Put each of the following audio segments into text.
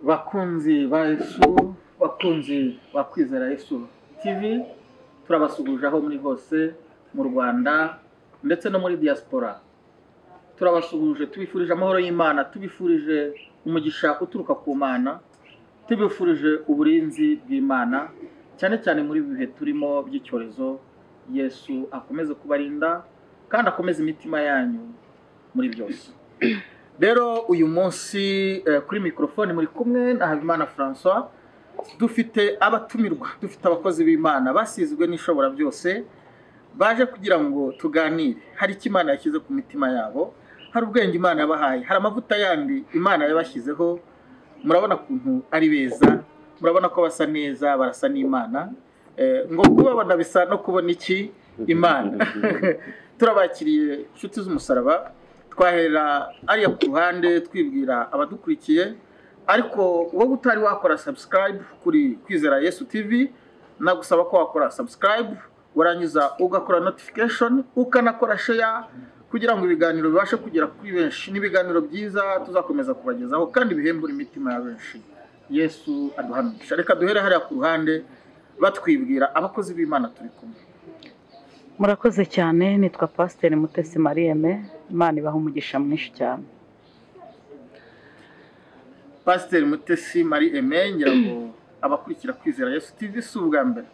bakunzi ba Yesu bakunzi ba kwizera Yesu TV turabasuhuje aho muri hose mu rwanda ndetse no muri diaspora turabasuhuje tubifurije amahoro y'imana tubifurije umugisha uturuka ku mana tubifurije uburinzi bw'imana cyane cyane muri ibi bihe turimo by'icyorezo yesu akomeze kubarinda kandi akomeze imitima yanyu muri byose rero uyu munsi eh, kuri mikorofone muri kumwe na habimana francois dufite abatumirwa dufite abakozi b'imana basizwe n'ishobora byose baje kugira ngo tuganire hari icyo imana yashyize ku mitima yabo hari ubwenge imana yabahaye hari amavuta yandi imana yabashyizeho murabona ukuntu ari beza murabona ko basa neza barasa n'imana Eh, ngo kubabona bisa no kubona iki imana turabakiriye inshuti z'umusaraba twahera ariya ku ruhande twibwira abadukurikiye ariko wowe utari wakora subscribe kuri kwizera yesu tv nagusaba ko wakora subscribe warangiza ugakora notification ukanakora share kugira ngo ibiganiro bibashe kugera kuri benshi n'ibiganiro byiza tuzakomeza kubagezaho kandi bihembura imitima ya benshi yesu aduhanisha reka duhere hariya ku ruhande batwibwira abakozi b'imana turi kumwe murakoze cyane nitwa pasiteri mutesi mariyeme imana ibaha umugisha mwinshi cyane pasiteri mutesi marie aime ngira ngo abakurikira kwizera yesu tv si ubwa mbere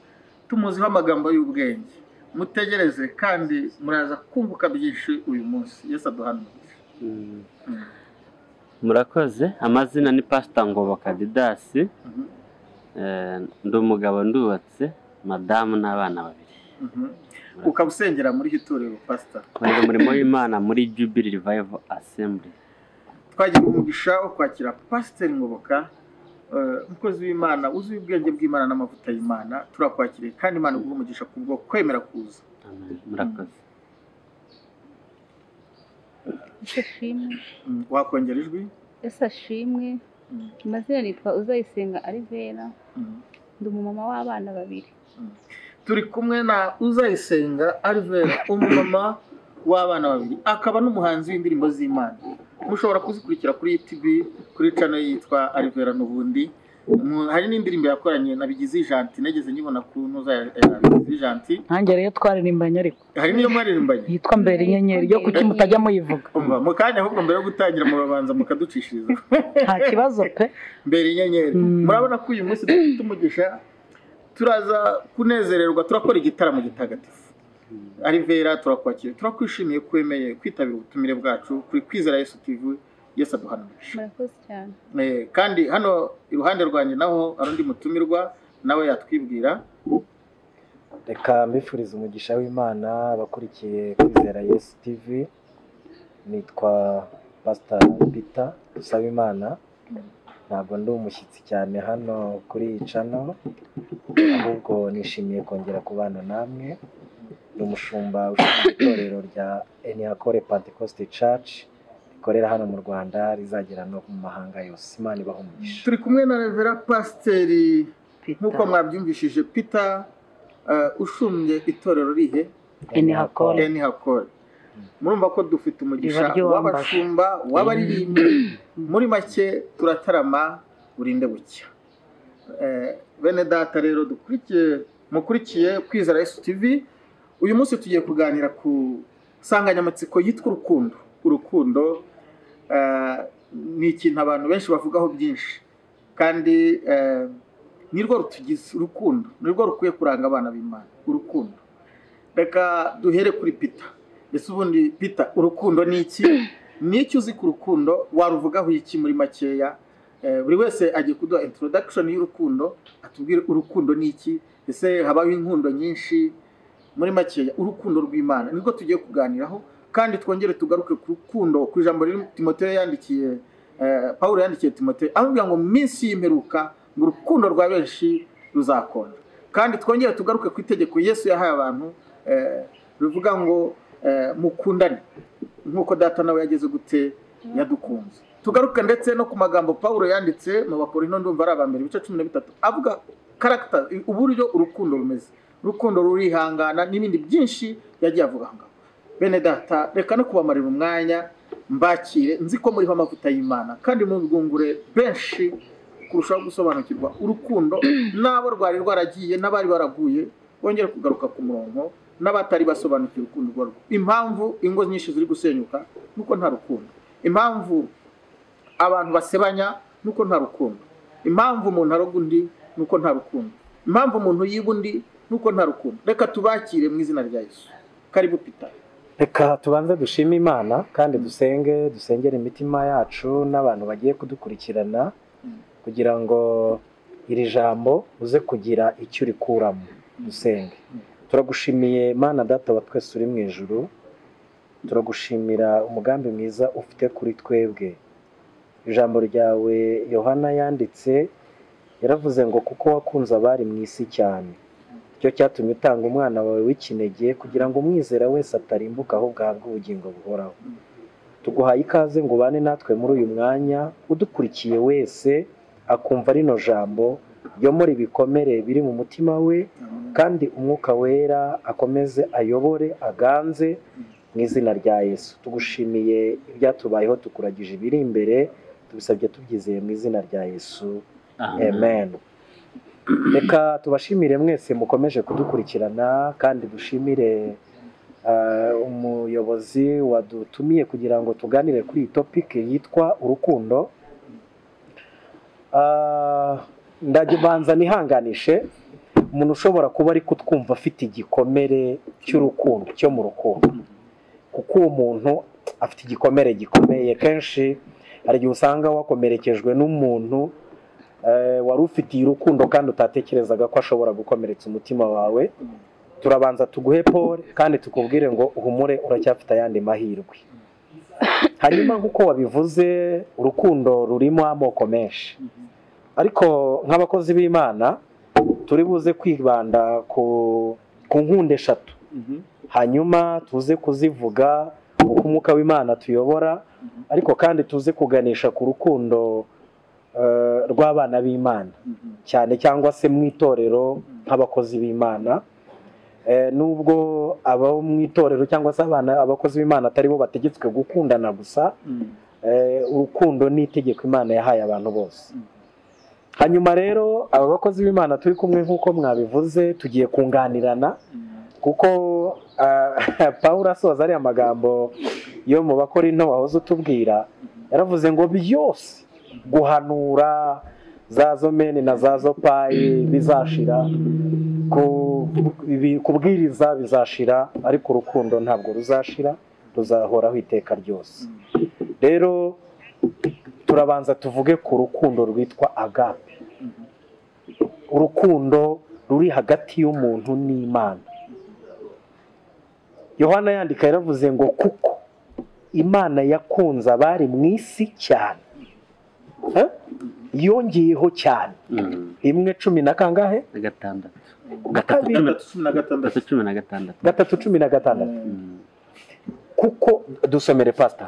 tumuziho amagambo y'ubwenge mutegereze kandi muraza kunguka byinshi uyu munsi yesu aduhanurire Mm. murakoze amazina ni pasita ngoboka didasi Mhm, Eh, ndi umugabo ndubatse madamu n'abana babiri mhm. ukaba usengera muri iri torero pasita nkorera umurimo w'imana muri jubili rivayivu asemburi twagira umugisha wo kwakira pasiteri ngoboka eh, umukozi w'imana uzi ubwenge bw'imana n'amavuta y'imana turakwakiriye kandi imana iguha umugisha ku bwo kwemera kuza murakoze Yesu ashimwe Mm, wakongera ijwi Yesu ashimwe Mm, amazina nitwa uzayisenga Alivera mm. ndi umumama w'abana babiri turi kumwe na uzayisenga arivera umumama w'abana babiri akaba n'umuhanzi w'indirimbo z'imana mushobora kuzikurikira kuri tv kuri cano yitwa arivera n'ubundi Mu- hari n'indirimbo yakoranye na bigizi janti nageze nyibona ku ntuza ya ya bigizi janti ntange rero twaririmbanye ariko hari n'iyo mwaririmbanye yitwa mbere inyenyeri yo kuki mutajya muyivuga umva mu kanya ahubwo mbere yo gutangira murabanza mukaducishiriza nta kibazo pe mbere inyenyeri Mm. murabona ko uyu munsi dufite umugisha turaza kunezererwa turakora igitaramo gitagatifu arivera turakwakira turakwishimiye ko wemeye kwitabira ubutumire bwacu kuri kwizera yesu tv yesu aduhanurisha murakoze cyane Eh, kandi hano iruhande rwanjye naho hari undi mutumirwa nawe yatwibwira reka mbifuriza umugisha w'imana abakurikiye kwizera yesu tv nitwa pasita pita dusaba imana ntabwo ndi umushyitsi cyane hano kuri iyi cano ahubwo nishimiye kongera kubana namwe ni umushumba ushinzwe itorero rya enihakore pentecoste church rikorera hano mu rwanda rizagera no mu mahanga yose imana ibaha umugisha turi kumwe na revera pasiteri nk'uko Peter. mwabyumvishije peter eh, usumye itorero rihe Enihakore. eni hakore murumva ko dufite umugisha Riba ryombaje. w'abashumba w'abaririmbyi muri make turatarama burinde bucya Eh, bene data rero dukurikiye mukurikiye kwizera yesu tv uyu munsi tugiye kuganira ku nsanganyamatsiko yitwa urukundo urukundo eh, ni ikintu abantu benshi bavugaho byinshi kandi eh, nirwo rutugize urukundo nirwo rukwiye kuranga abana b'imana urukundo reka duhere kuri pita mbese ubundi pita urukundo ni iki ni iki uzi ku rukundo waruvugaho iki muri makeya Eh, buri wese agiye kuduha introduction y'urukundo atubwire urukundo ni iki ese habaho inkundo nyinshi muri makeya urukundo rw'imana nirwo tugiye kuganiraho kandi twongere tugaruke ku rukundo ku ijambo riri timoteyo yandikiye eh, pawulo yandikiye timoteyo amubwira ngo mu minsi y'imperuka ngo urukundo rwa benshi ruzakonja kandi twongere tugaruke ku itegeko yesu yahaye abantu eh, rivuga ngo eh, mukundane nk'uko data nawe yageze gute yadukunze tugaruke ndetse no ku magambo paul yanditse mu bakorino ndumva ari abambere ibice cumi na bitatu avuga karagita uburyo urukundo rumeze urukundo rurihangana n'ibindi byinshi yagiye avuga aho ngaho bene data reka no kubamarira umwanya mbakire nzi ko muriho amavuta y'imana kandi mubwungure benshi kurushaho gusobanukirwa urukundo n'abo rwari rwaragiye n'abari baraguye bongere kugaruka ku murongo n'abatari basobanukiwe urukundo urwo arirwo. impamvu ingo nyinshi ziri gusenyuka nuko nta rukundo impamvu abantu basebanya nuko nta rukundo impamvu umuntu aroga undi nuko nta rukundo impamvu umuntu yiba undi nuko nta rukundo reka tubakire mu izina rya yesu karibu pita reka tubanze dushime imana kandi dusenge dusengere imitima yacu n'abantu bagiye kudukurikirana kugira ngo iri jambo uze kugira icyo urikuramo dusenge turagushimiye mana data wa twese uri mu ijuru turagushimira umugambi mwiza ufite kuri twebwe ijambo ryawe yohana yanditse yaravuze ngo kuko wakunze abari mu isi cyane cyo cyatumye utanga umwana wawe w'ikinege kugira ngo umwizera wese atarimbuka ahubwo ahabwe ubugingo buhoraho tuguhaye ikaze ngo ubane natwe muri uyu mwanya udukurikiye wese akumva rino jambo muri ibikomere biri mu mutima we kandi umwuka wera akomeze ayobore aganze mu izina rya yesu tugushimiye ibyatubayeho tukuragije ibiri imbere tubisabye tubyizeye mu izina rya yesu amen reka tubashimire mwese mukomeje kudukurikirana kandi dushimire eh, umuyobozi wadutumiye kugira ngo tuganire kuri iyi topike yitwa urukundo Ah, ndagibanza nihanganishe umuntu ushobora kuba ari kutwumva afite igikomere cy'urukundo cyo mu rukundo kuko uwo muntu afite igikomere gikomeye kenshi hari igihe usanga wakomerekejwe n'umuntu eh, wari ufitiye urukundo kandi utatekerezaga ko ashobora gukomeretsa umutima wawe turabanza tuguhe pole kandi tukubwire ngo uhumure uracyafite ayandi mahirwe hanyuma nk'uko wabivuze urukundo rurimo amoko menshi ariko nk'abakozi b'imana turi buze kwibanda ku ku nkunda eshatu hanyuma tuze kuzivuga uko umwuka w'imana tuyobora ariko kandi tuze kuganisha ku rukundo eh, rw'abana b'imana cyane cyangwa se mu itorero nk'abakozi b'imana Eh, nubwo abo mu itorero cyangwa se abana abakozi b'imana atari bo bategetswe gukundana gusa eh, urukundo ni itegeko imana yahaye abantu bose hanyuma rero aba bakozi b'imana turi kumwe nk'uko mwabivuze tugiye kunganirana kuko ah, paul asoza ariya magambo yo mu bakorinto wahoze utubwira yaravuze ngo byose guhanura za zomeni na za zopayi bizashira ku- ibi- kubwiriza bizashira ariko urukundo ntabwo ruzashira ruzahoraho iteka ryose rero turabanza tuvuge ku rukundo rwitwa agape urukundo ruri hagati y'umuntu n'imana yohana yandika yaravuze ngo kuko imana yakunze abari mu isi cyane Eh? yongeyeho cyane Mm, rimwe cumi na kangahe gatandatu Gatatu, cumi na- cumi na gatandatu gatatu cumi na gatandatu gatatu cumi na gatandatu Mm, kuko dusomere pasita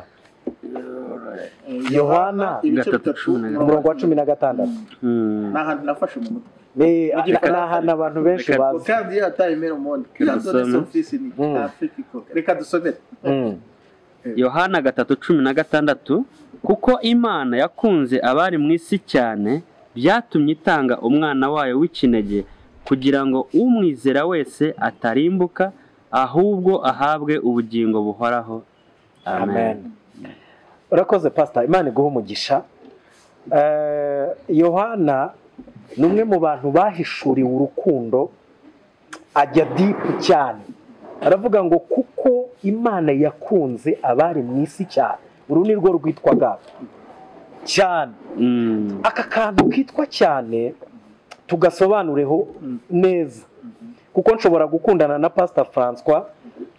Yohana, ibice gatatu bitatu cumi na gatandatu. umurongo wa cumi na gatandatu mm. ni ahantu nafashe mu mutwe ni ni ahantu abantu benshi Reka- bazi kandi iyo hataye imera umuhondo Reka kizazone dusome. somfisi ni Mm. afurika reka dusomere Mm. yohana gatatu cumi na gatandatu kuko imana yakunze abari mu isi cyane byatumye itanga umwana wayo w'ikinege kugira ngo umwizera wese atarimbuka ahubwo ahabwe ubugingo buhoraho amen amen urakoze pasita imana iguha umugisha Eh, yohana ni umwe mu bantu bahishuriwe urukundo ajya dipu cyane aravuga ngo kuko imana yakunze abari mu isi cyane uru ni rwo rwitwa gato cyane Mm, aka kantu kitwa cyane tugasobanureho neza kuko nshobora gukundana na pasita francois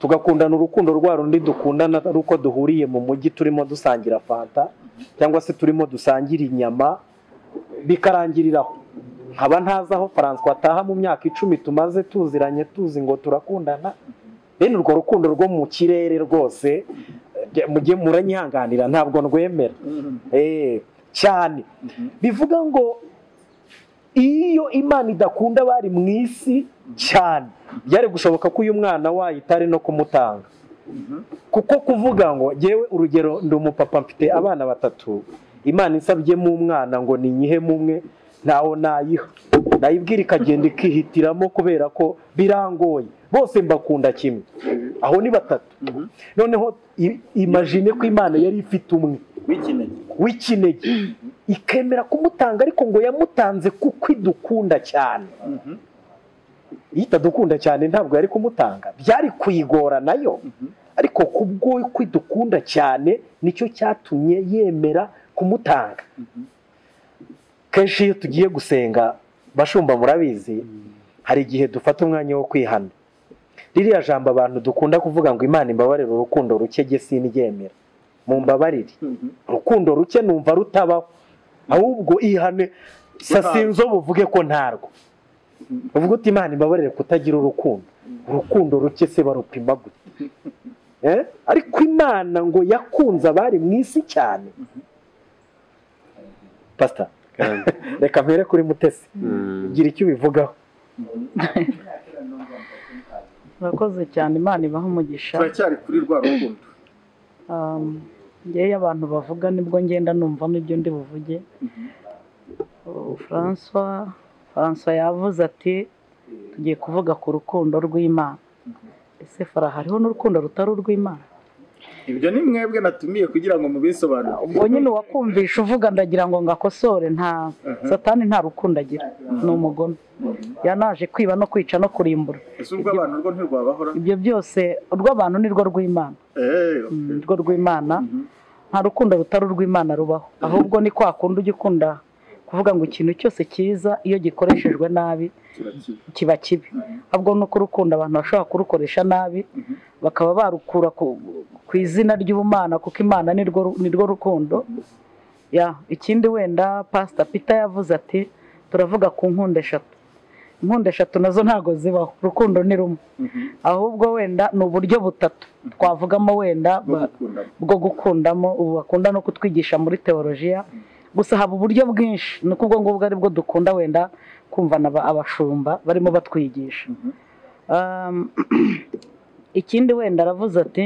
tugakundana urukundo rwa rundi dukundana ruko duhuriye mu mujyi turimo dusangira fanta cyangwa se turimo dusangira inyama bikarangiriraho nkaba ntazi aho francois ataha mu myaka icumi tumaze tuziranye tuzi ngo turakundana bene urwo rukundo rwo mu kirere rwose eh, mujye muranyihanganira ntabwo ndwemera Eh, cyane bivuga ngo iyo imana idakunda abari mu isi cyane byari gushoboka ko uyu mwana wayitari no kumutanga kuko kuvuga ngo ngewe urugero ndi umupapa mfite abana batatu imana isabyemo umwana ngo ninyihemo umwe ntawo nayiha nayibwira ikagenda ikihitiramo kubera ko birangoye bose mbakunda kimwe aho ni batatu Mhm. noneho i- imagine ko imana yari ifite umwe wikeneye w'ikinege ikemera kumutanga ariko ngo yamutanze kuko idukunda cyane Mhm. iyo itadukunda cyane ntabwo yari kumutanga byari kuyigora nayo Mhm. ariko kubwo kwidukunda cyane nicyo cyatumye yemera kumutanga Mhm. kenshi iyo tugiye gusenga bashumba murabizi hari igihe dufata umwanya wo kwihana ririya jambo abantu dukunda kuvuga ngo imana imbabarire urukundo ruke siniryemera mu mbabarire Mhm. urukundo ruke numva rutabaho ahubwo ihane Ntabwo. sasinzo buvuge ko ntarwo uvuga uti imana imbabarire kutagira urukundo urukundo ruke se barupima gute Eh? ariko imana ngo yakunze abari mu isi cyane pasita reka mpere kuri mutesi gira icyo ubivugaho murakoze cyane imana ibaha umugisha turacyari kuri rwa rukundo Um, ngewe abantu bavuga nibwo ngenda numva n'ibyo ndi buvuge Uh, Francois Francois yavuze ati tugiye kuvuga ku rukundo rw'imana ese fara hariho n'urukundo rutari urw'imana ibyo ni mwebwe natumiye kugira ngo mubisobanure ubwo nyine uwakumvisha uvuga ndagira ngo ngakosore nta satani nta rukundo agira ni umugome yanaje kwiba no kwica no kurimbura ese ubwo abantu rwo ntirwabahora ibyo byose urw'abantu ni rwo rw'imana Eh, Mm, okay. ni rwo rw'imana Mhm. nta rukundo rutari urw'imana rubaho ahubwo ni kwa kundi ujya ukunda kuvuga ngo ikintu cyose cyiza iyo gikoreshejwe nabi Kirakiwe. kiba kibi ahubwo ni uko urukundo abantu bashobora kurukoresha nabi bakaba barukura ku, ku izina ry'ubumana kuko imana ni rwo ru- ni rwo rukundo ya ikindi wenda pasita pita yavuze ati turavuga ku nkunda eshatu inkunda eshatu nazo ntabwo zibaho urukundo ni rumwe Mhm. ahubwo wenda ni uburyo butatu twavugamo wenda bwo ba- gukundana bwo gukundamo ubu bakunda no kutwigisha muri teolojiya gusa haba uburyo bwinshi ni uko ubwo ngubwo ari bwo dukunda wenda kumvana aba- abashumba barimo batwigisha Mhm. Um, ikindi wenda aravuze ati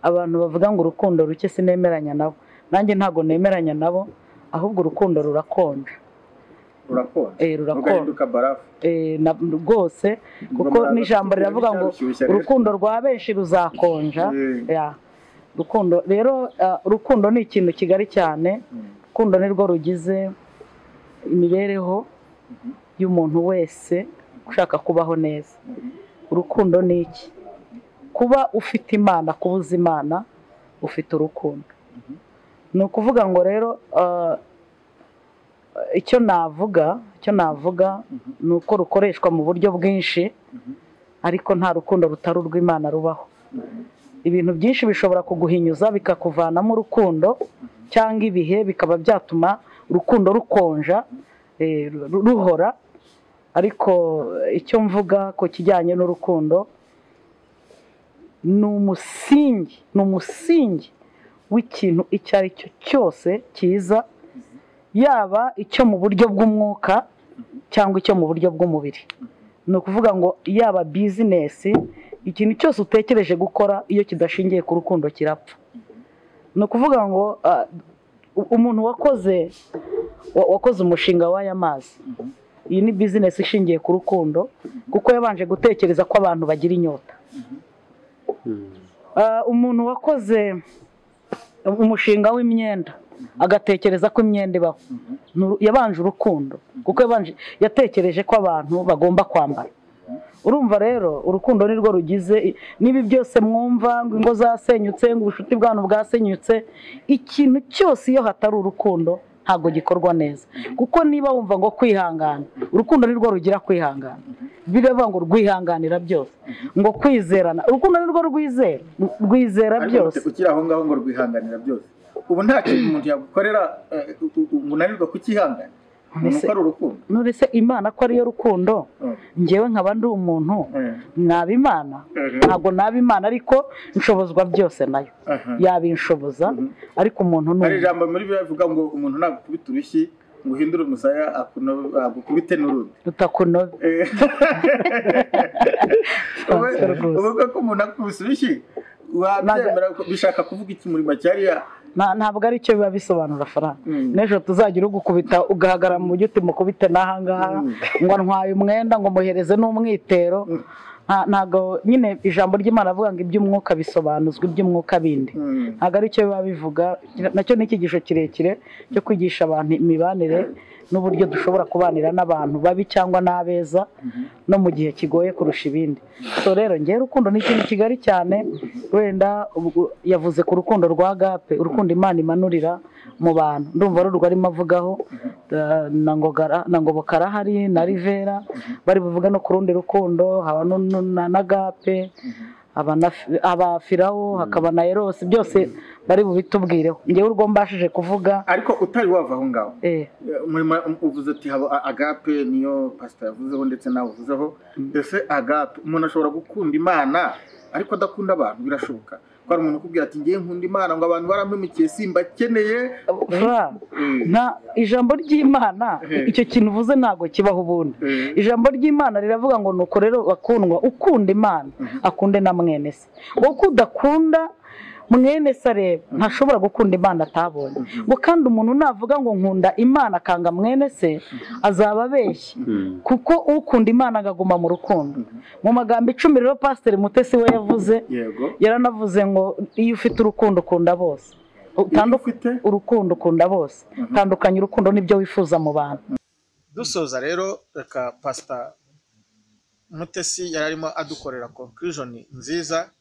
abantu bavuga ngo urukundo ruke sinemeranya nabo nanjye ntabwo nemeranya nabo ahubwo urukundo rurakonja rurakonje Eh, rurakonje. rugahinduka barafu Eh, na- rwose kuko Rwamara- n'ijambo riravuga ngo Rushyushya rero. urukundo rwa benshi ruzakonja Eh. Ya. rukundo rero ah, urukundo ni ikintu kigari cyane urukundo ni rwo rugize imibereho y'umuntu wese ushaka kubaho neza urukundo ni iki kuba ufite imana kubuza imana ufite urukundo ni ukuvuga ngo rero ah, icyo navuga icyo navuga ni uko rukoreshwa mu buryo bwinshi ariko nta rukundo rutari urw'imana rubaho ibintu byinshi bishobora kuguhinyuza bikakuvanamo urukundo cyangwa ibihe bikaba byatuma urukundo rukonja eh, ru- ruhora ariko eh, icyo mvuga ku kijyanye n'urukundo ni umusingi ni umusingi w'ikintu icyo ari cyo cyose cyiza yaba icyo mu buryo bw'umwuka cyangwa icyo mu buryo bw'umubiri ni ukuvuga ngo yaba bizinesi ikintu cyose utekereje gukora iyo kidashingiye ku rukundo kirapfa ni ukuvuga ngo ah, u- umuntu wakoze wa- wakoze umushinga w'aya mazi iyi ni bizinesi ishingiye ku rukundo kuko yabanje gutekereza ko abantu bagira inyota Ah, umuntu wakoze umushinga w'imyenda agatekereza ko imyenda ibaho Ni uru- yabanje urukundo kuko yabanje yatekereje ko abantu bagomba kwambara urumva rero urukundo ni rwo rugize i- n'ibi byose mwumva ngo ingo zasenyutse ngo ubucuti bwanyu bwasenyutse ikintu cyose iyo hatari urukundo ntabwo gikorwa neza kuko niba wumva ngo kwihangana urukundo ni rwo rugira kwihangana biravuga ngo rwihanganira byose ngo kwizerana urukundo ni rwo rwizera rwizera ariko byose ukiri aho ngaho ngo rwihanganira byose ubu nta kintu umuntu yagukorera eh, u- u- unanirwa kukihangana umuntu Ese- ukora urukundo nurese imana ko ariyo rukundo Mm. njyewe nkaba ndi umuntu Eh, naba imana Mhm. ntabwo naba imana ariko nshobozwa byose nayo aha. yabinshoboza ariko umuntu ni hari umuntu ijambo muri bibiliya rivuga ngo umuntu nagukubita urushyi ngo uhindure umusaya akuno- agukubite n'urundi utakunobe Eh. Francois rwose. uvuga ko umuntu akubise urushyi wabyemera ko- bishaka kuvuga iki muri make hariya Nta- ntabwo ari cyo biba bisobanura faranga n'ejo tuzagira ugukubita ugahagarara mu mujyi utimukubite n'ahangaha ngo ntwaye umwenda ngo muhereze n'umwitero Nta- ntabwo nyine ijambo ry'imana avuga ngo iby'umwuka bisobanuzwa iby'umwuka bindi ntabwo ari cyo biba bivuga nacyo ni icyigisho kirekire cyo kwigisha abantu imibanire n'uburyo dushobora kubanira n'abantu babi cyangwa n'abeza no mu gihe kigoye kurusha ibindi so rero ngewe urukundo ni ikintu kigari cyane wenda ubwo- yavuze ku rukundo rwa gape urukundo imana imanurira mu bantu ndumva ari urwo arimo avugaho eh, na ngogara na ngoboka arahari na rivera bari buvuge no ku rundi rukundo haba nu- nu- na- na gape haba na Fi- haba firawo hakaba na erosi byose bari bubitubwireho ngewe urwo mbashije kuvuga ariko utari wava aho ngaho eh, murimo uvuze ati haba a- agape niyo pasita yavuzeho ndetse nawe uvuzeho mbese agape umuntu ashobora gukunda imana ariko adakunda abantu birashoboka ko hari umuntu ukubwira ati ngewe nkunda imana ngo abantu barampemukiye simbakeneye fra nta ijambo ry'imana Eh. icyo kintu uvuze ntabwo kibaho ubundi ijambo ry'imana riravuga ngo nuko rero bakundwa ukunda imana akunde na mwene se wowe uko udakunda mwene se areba ntashobora gukunda imana atabonye ngo kandi umuntu navuga ngo nkunda imana akanga mwene se azaba abeshya kuko ukunda imana agaguma mu rukundo mu magambo icumi rero pasiteri mutesi we yavuze yego yaranavuze ngo iyo ufite urukundo ukunda bose iyo utanduka ufite urukundo ukunda bose tandukanya urukundo n'ibyo wifuza mu bantu dusoza rero reka pasita mutesi yari arimo adukorera konkirujoni nziza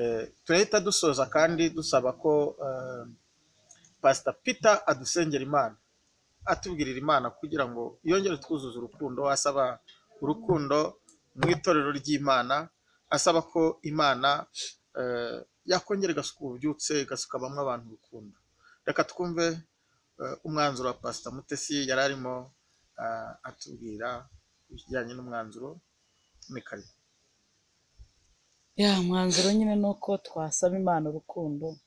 Eh, turahita dusoza kandi dusaba ko eh, pasita pita adusengera imana atubwirira imana kugira ngo yongere twuzuze urukundo asaba urukundo mu itorero ry'imana asaba ko imana eh, yakongera igasuka ububyutse igasuka bamwe abantu urukundo reka twumve eh, umwanzuro wa pasita mutesi yari arimo ah, atubwira ibijyanye n'umwanzuro ni kare ya mwanzuro nyine ni uko twasaba imana urukundo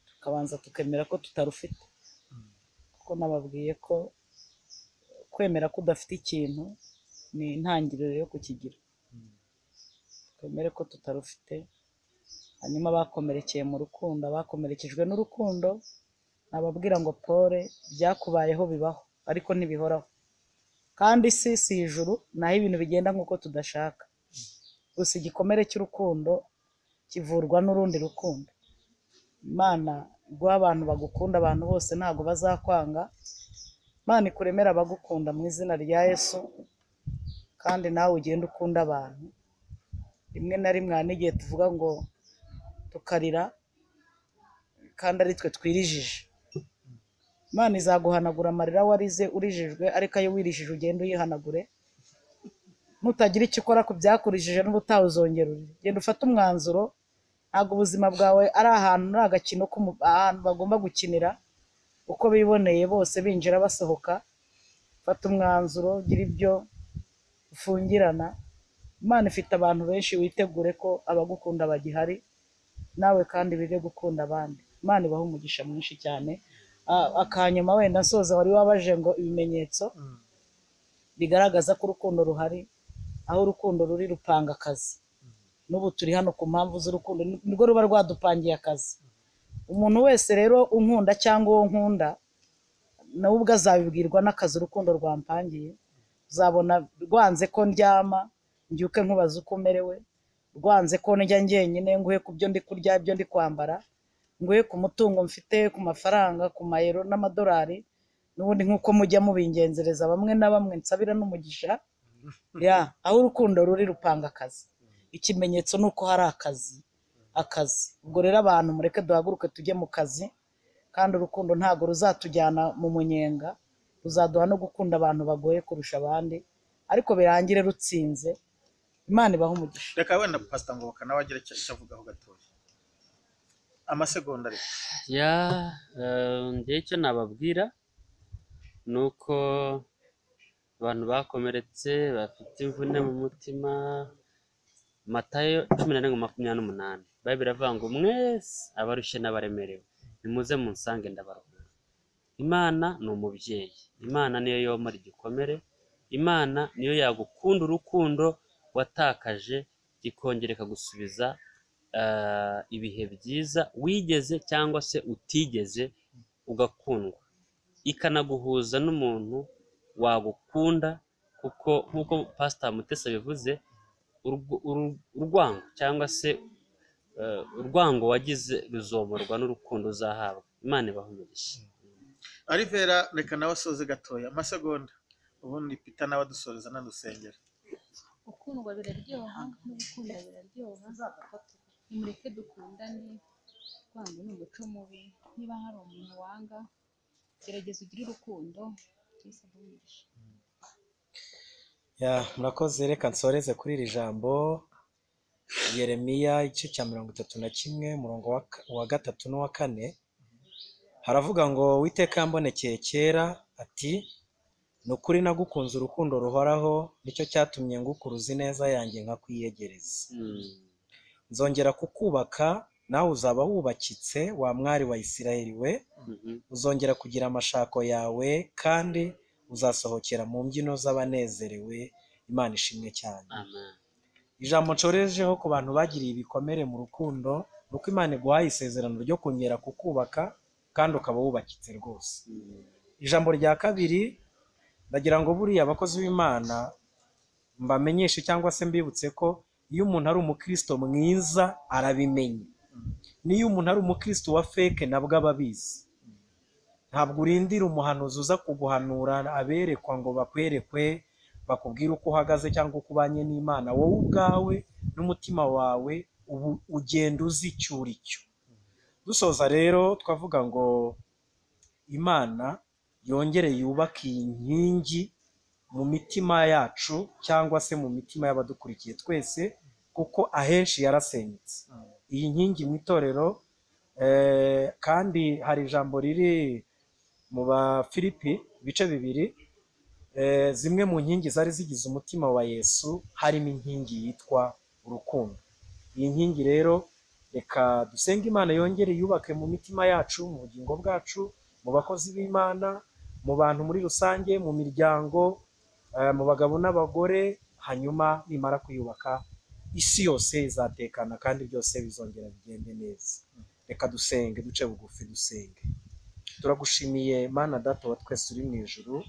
tukabanza tukemera ko tutarufite kuko nababwiye ko kwemera ko udafite ikintu ni intangiriro yo kukigira twemere ko tutarufite hanyuma bakomerekeye mu rukundo bakomerekejwe n'urukundo nababwira ngo pole byakubayeho bibaho ariko ntibihoraho kandi isi si ijuru naho ibintu bigenda nk'uko tudashaka gusa igikomere cy'urukundo kivurwa n'urundi rukundo imana guha abantu bagukunda abantu bose ntabwo bazakwanga imana ikuremere abagukunda mu izina rya yesu kandi nawe ugende ukunda abantu rimwe na rimwe hari n'igihe tuvuga ngo tukarira kandi ari twe twirijije imana izaguhanagura amarira warize urijijwe ariko ayo wirijije ugende uyihanagure nutagira icyo ukora ku byakurijije n'ubutaha uzongera urire. genda ufate umwanzuro ntabwo ubuzima bwawe ari ahantu ari agakino k'umu- ahantu bagomba gukinira uko biboneye bose binjira basohoka fata umwanzuro gira ibyo ufungirana imana ifite abantu benshi witegure ko abagukunda bagihari nawe kandi bige gukunda abandi imana ibaha umugisha mwinshi cyane Ah, akanyuma wenda nsoza wari wabaje ngo ibimenyetso bigaragaza ko urukundo ruhari aho urukundo ruri rupanga akazi n'ubu turi hano ku mpamvu z'urukundo ni- nirwo ruba rwadupangiye akazi umuntu wese rero unkunda cyangwa uwo nkunda nawe ubwo azabibwirwa n'akazi urukundo rwampangiye uzabona rwanze ko ndyama mbyuke nkubaza uko umerewe rwanze ko ndya njyenyine nguhe ku byo ndi kurya ibyo ndi kwambara nguhe ku mutungo mfite ku mafaranga ku mayero n'amadolari n'ubundi nk'uko mujya mubingenzereza bamwe na bamwe nsabira n'umugisha ya aho urukundo ruri rupanga akazi ikimenyetso ni uko hari akazi akazi ubwo rero abantu mureke duhaguruke tujye mu kazi kandi urukundo ntabwo ruzatujyana mu munyenga ruzaduha no gukunda abantu bagoye kurusha abandi ariko birangire rutsinze imana ibahe umugisha reka wenda pasita ngo nawe agire icyo icyo avugaho gatoya amasegonda ariko ya eh, njyewe icyo nababwira ni uko abantu bakomeretse bafite imvune mu mutima matayo cumi na rimwe makumyabiri n'umunani bayibiri iravuga ngo mwese abarushye n'abaremerewe nimuze munsange ndabaruhura imana ni umubyeyi imana niyo yomora igikomere imana niyo yagukunda urukundo watakaje ikongera ikagusubiza ah, ibihe byiza wigeze cyangwa se utigeze ugakundwa ikanaguhuza n'umuntu wagukunda kuko nk'uko pasita mutesa bivuze urw- uru- urwango cyangwa se eh, urwango wagize ruzomorwa n'urukundo uzahabwa imana ibahumurishe arivera reka nawe asoze gatoya amasegonda ubundi pita nawe adusoreza n'adusengera gukundwa biraryoha no gukunda biraryoha nimureke dukundane kwanga ni umuco mubi niba hari umuntu wanga gerageza ugire urukundo Yesu aguheshe. Ya, murakoze reka nsoreze kuri iri jambo yeremiya igice cya mirongo itatu na kimwe umurongo wa ka- wa gatatu n'uwa kane haravuga ngo witeka yambonekeye kera ati ni ukuri nagukunze urukundo ruhoraho nicyo cyatumye ngukuruza ineza yanjye nkakwiyegereza nzongera kukubaka nawe uzaba wubakitse wa mwari wa isirayeli we Mhm. uzongera kugira amashako yawe kandi uzasohokera mu mbyino z'abanezerewe imana ishimwe cyane amen ijambo ncorejeho ku bantu bagiriye ibikomere mu rukundo ni uko imana iguhaye isezerano ryo kongera kukubaka kandi ukaba wubakitse rwose ijambo rya kabiri ndagira ngo buriya abakozi b'imana mbamenyeshe cyangwa se mbibutse ko iyo umuntu ari umukristo mwiza arabimenya n'iyo umuntu ari umukristo wa feke nabwo aba abizi ntabwo urindira umuhanuzi uza kuguhanura aberekwa ngo bakwerekwe bakubwire uko uhagaze cyangwa uko ubanye n'imana wowe ubwawe n'umutima wawe ubu ugenda uzi icyo uri cyo dusoza rero twavuga ngo imana yongere yubake iyi nkingi mu mitima yacu cyangwa se mu mitima y'abadukurikiye twese kuko ahenshi yarasenyutse iyi nkingi mu itorero eh, kandi hari ijambo riri mu bafilipi ibice bibiri Eh, zimwe mu nkingi zari zigize umutima wa yesu harimo inkingi yitwa urukundo iyi nkingi rero reka dusenge imana yongere yubake mu mitima yacu mu bugingo bwacu mu bakozi b'imana mu bantu muri rusange mu miryango eh, mu bagabo n'abagore hanyuma nimara kuyubaka isi yose izatekana kandi byose bizongera bigende neza reka dusenge duce bugufi dusenge turagushimiye mana data wa twese uri mu ijuru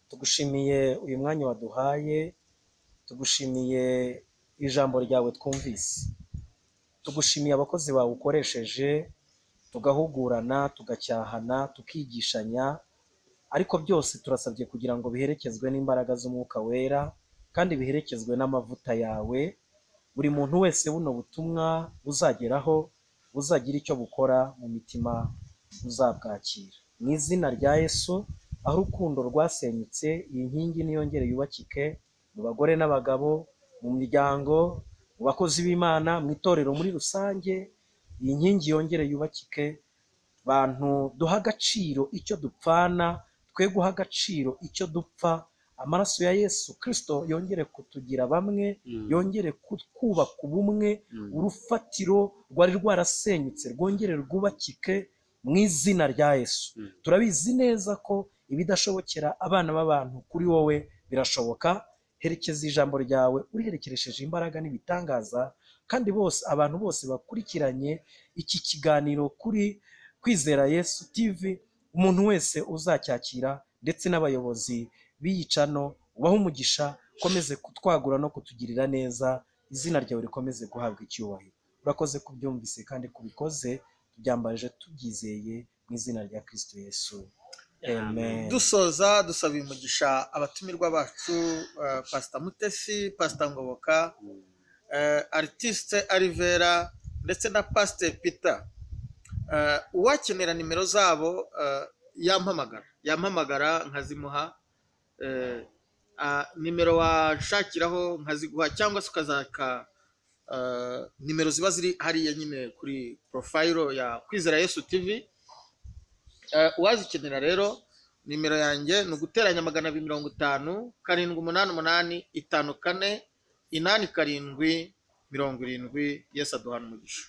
tugushimiye uyu mwanya waduhaye tugushimiye ijambo ryawe twumvise tugushimiye abakozi bawe ukoresheje tugahugurana tugacyahana tukigishanya ariko byose turasabye kugira ngo biherekezwe n'imbaraga z'umwuka wera kandi biherekezwe n'amavuta yawe buri muntu wese buno butumwa buzageraho buzagira icyo bukora mu mitima buzabwakira mu izina rya yesu aho urukundo rwasenyutse iyi nkingi niyongere yubakike mu bagore n'abagabo mu miryango mu bakozi b'imana mu itorero muri rusange iyi nkingi yongere yubakike bantu duha agaciro icyo dupfana twe guha agaciro icyo dupfa amaraso ya yesu kirisito yongere kutugira bamwe Mm. yongere ku- kubaka ubumwe Mm. urufatiro rwari rwarasenyutse rwongere rwubakike mu izina rya yesu Mm. turabizi neza ko ibidashobokera abana b'abantu kuri wowe birashoboka herekeza ijambo ryawe uriherekeresheje imbaraga n'ibitangaza kandi bose abantu bose bakurikiranye iki kiganiro kuri kwizera yesu tv umuntu wese uzacyakira ndetse n'abayobozi biyicano ubahe umugisha ukomeze kutwagura no kutugirira neza izina ryawe rikomeze guhabwa icyubahiro urakoze kubyumvise kandi kubikoze tubyambaje tubyizeye mu izina rya kristo yesu amen dusoza dusaba umugisha abatumirwa bacu eh, pasita mutesi pasita ngoboka eh, aritiste arivera ndetse na pasiteri pita Eh, uwakenera nimero zabo eh, yampamagara yampamagara nkazimuha eh, ah, nimero washakiraho nkaziguha cyangwa se ukazaka eh, nimero ziba ziri hariya nyine kuri porofayiro ya kwizera yesu tivi Eh, uwazikenera rero nimero yanjye ni uguteranya magana abiri mirongo itanu karindwi umunani umunani itanu kane inani karindwi mirongo irindwi yesi aduhana umugisha